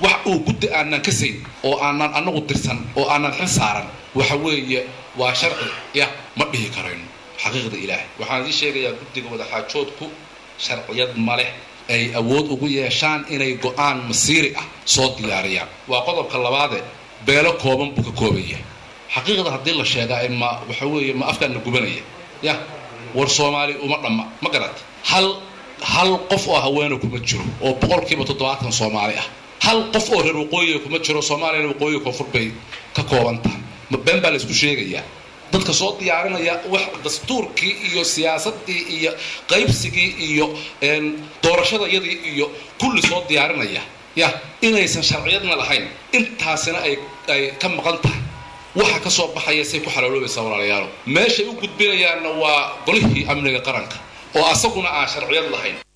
wax uu guddi aanan ka sayn oo aanan anagu dirsan oo aanan xil saaran waxa weeye waa sharci ya ma dhihi karayno xaqiiqda ilaahay waxaan idin sheegayaa guddiga wadaxaajoodku sharciyad ma leh ay awood ugu yeeshaan inay go-aan masiiri ah soo diyaariyaan waa qodobka labaade beelo kooban buu ka kooban yahay xaqiiqda haddii la sheegaa ma waxa weeye ma afkaana gubanaya ya war soomaali uma dhamma ma garat hal hal qof oo haweena kuma jiro oo boqolkiiba toddobaatan soomaali ah hal qof oo reer waqooyiga kuma jiro soomaaliyana waqooyiga koonfur bay ka kooban tahay ma been baa la isku sheegayaa dadka soo diyaarinaya wax dastuurkii iyo siyaasadii iyo qaybsigii iyo doorashadayadii iyo kulli soo diyaarinaya ya inaysan sharciyadna lahayn intaasina ay ay ka maqan tahay waxa ka soo baxaya say ku xalaaloobaysaa walaalayaalo meeshay u gudbinayaanna waa golihii amniga qaranka oo asaguna aan sharciyad lahayn